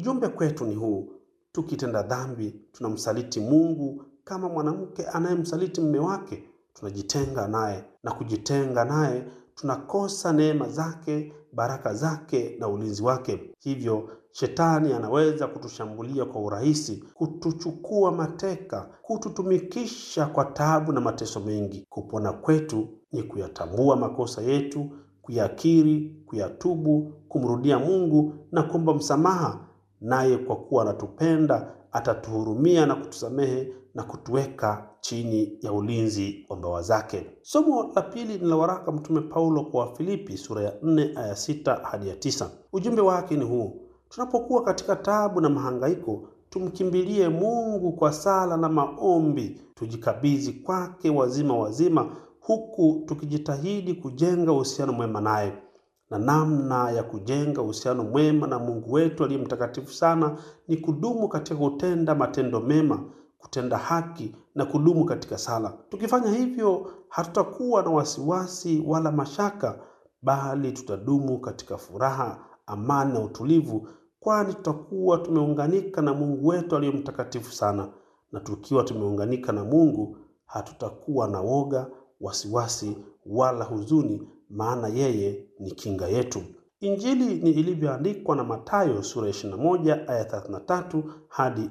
Ujumbe kwetu ni huu: tukitenda dhambi, tunamsaliti Mungu kama mwanamke anayemsaliti mume wake. Tunajitenga naye, na kujitenga naye tunakosa neema zake, baraka zake na ulinzi wake. Hivyo shetani anaweza kutushambulia kwa urahisi, kutuchukua mateka, kututumikisha kwa taabu na mateso mengi. Kupona kwetu ni kuyatambua makosa yetu, kuyakiri, kuyatubu, kumrudia Mungu na kuomba msamaha, naye kwa kuwa anatupenda atatuhurumia na kutusamehe na kutuweka chini ya ulinzi wa mbawa zake. Somo la pili ni la waraka Mtume Paulo kwa Wafilipi sura ya 4 aya 6 hadi ya 9. Ujumbe wake ni huu: tunapokuwa katika taabu na mahangaiko, tumkimbilie Mungu kwa sala na maombi, tujikabidhi kwake wazima wazima, huku tukijitahidi kujenga uhusiano mwema naye na namna ya kujenga uhusiano mwema na Mungu wetu aliye mtakatifu sana ni kudumu katika kutenda matendo mema, kutenda haki na kudumu katika sala. Tukifanya hivyo, hatutakuwa na wasiwasi wala mashaka, bali tutadumu katika furaha, amani na utulivu, kwani tutakuwa tumeunganika na Mungu wetu aliye mtakatifu sana. Na tukiwa tumeunganika na Mungu, hatutakuwa na woga, wasiwasi wala huzuni maana yeye ni kinga yetu. Injili ni ilivyoandikwa na Mathayo sura ya 21 aya 33 hadi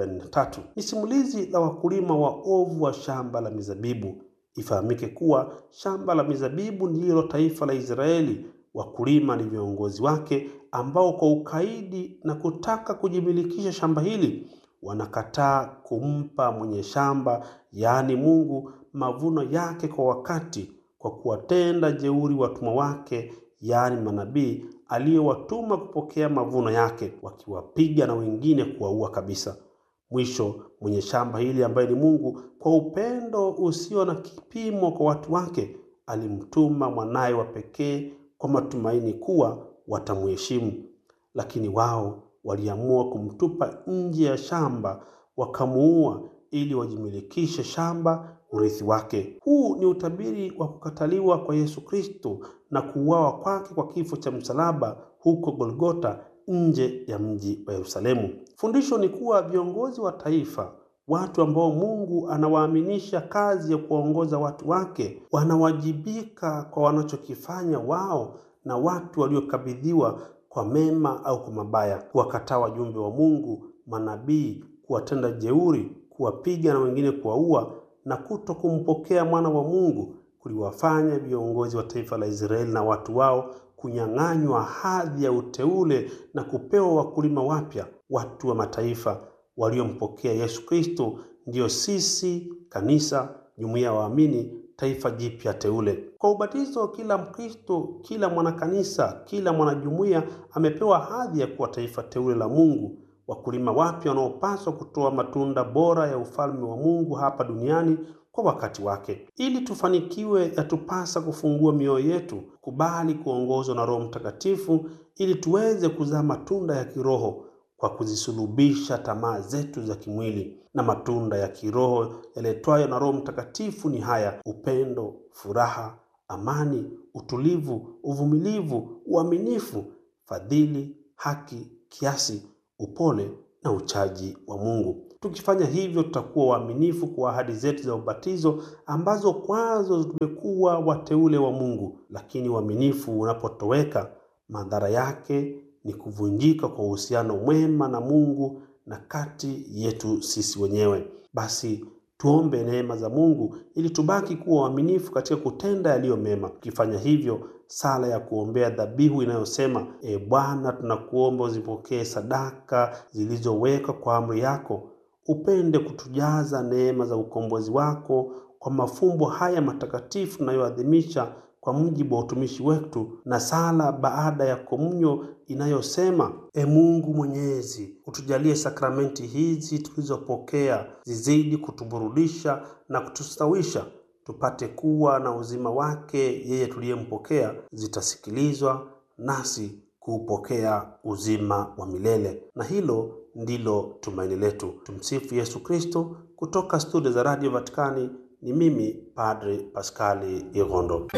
43. Ni simulizi la wakulima waovu wa shamba la mizabibu. Ifahamike kuwa shamba la mizabibu ndilo taifa la Israeli. Wakulima ni viongozi wake ambao kwa ukaidi na kutaka kujimilikisha shamba hili wanakataa kumpa mwenye shamba, yaani Mungu, mavuno yake kwa wakati kwa kuwatenda jeuri watumwa wake, yaani manabii aliyowatuma kupokea mavuno yake, wakiwapiga na wengine kuwaua kabisa. Mwisho, mwenye shamba hili ambaye ni Mungu, kwa upendo usio na kipimo kwa watu wake, alimtuma mwanaye wa pekee kwa matumaini kuwa watamheshimu. Lakini wao waliamua kumtupa nje ya shamba, wakamuua ili wajimilikishe shamba urithi wake. Huu ni utabiri wa kukataliwa kwa Yesu Kristo na kuuawa kwake kwa kifo cha msalaba huko Golgota, nje ya mji wa Yerusalemu. Fundisho ni kuwa viongozi wa taifa, watu ambao Mungu anawaaminisha kazi ya kuwaongoza watu wake, wanawajibika kwa wanachokifanya wao na watu waliokabidhiwa kwa mema au kwa mabaya, kuwakataa wajumbe wa Mungu, manabii, kuwatenda jeuri, kuwapiga na wengine kuwaua na kuto kumpokea mwana wa Mungu kuliwafanya viongozi wa taifa la Israeli na watu wao kunyang'anywa hadhi ya uteule na kupewa wakulima wapya, watu wa mataifa waliompokea Yesu Kristo, ndiyo sisi kanisa, jumuiya ya waamini, taifa jipya teule. Kwa ubatizo, kila Mkristo, kila mwanakanisa, kila mwanajumuiya amepewa hadhi ya kuwa taifa teule la Mungu, wakulima wapya wanaopaswa kutoa matunda bora ya ufalme wa Mungu hapa duniani kwa wakati wake. Ili tufanikiwe, yatupasa kufungua mioyo yetu, kubali kuongozwa na Roho Mtakatifu ili tuweze kuzaa matunda ya kiroho kwa kuzisulubisha tamaa zetu za kimwili. Na matunda ya kiroho yaletwayo na Roho Mtakatifu ni haya: upendo, furaha, amani, utulivu, uvumilivu, uaminifu, fadhili, haki, kiasi, upole na uchaji wa Mungu. Tukifanya hivyo, tutakuwa waaminifu kwa ahadi zetu za ubatizo ambazo kwazo tumekuwa wateule wa Mungu. Lakini uaminifu unapotoweka, madhara yake ni kuvunjika kwa uhusiano mwema na Mungu na kati yetu sisi wenyewe. Basi tuombe neema za Mungu ili tubaki kuwa waaminifu katika kutenda yaliyo mema. Tukifanya hivyo, sala ya kuombea dhabihu inayosema: E Bwana, tunakuomba uzipokee sadaka zilizowekwa kwa amri yako, upende kutujaza neema za ukombozi wako kwa mafumbo haya matakatifu tunayoadhimisha kwa mujibu wa utumishi wetu, na sala baada ya komunyo inayosema: E Mungu Mwenyezi, utujalie sakramenti hizi tulizopokea zizidi kutuburudisha na kutustawisha, tupate kuwa na uzima wake yeye tuliyempokea, zitasikilizwa nasi kuupokea uzima wa milele. Na hilo ndilo tumaini letu. Tumsifu Yesu Kristo. Kutoka studio za Radio Vatikani ni mimi Padre Paskali Irondo.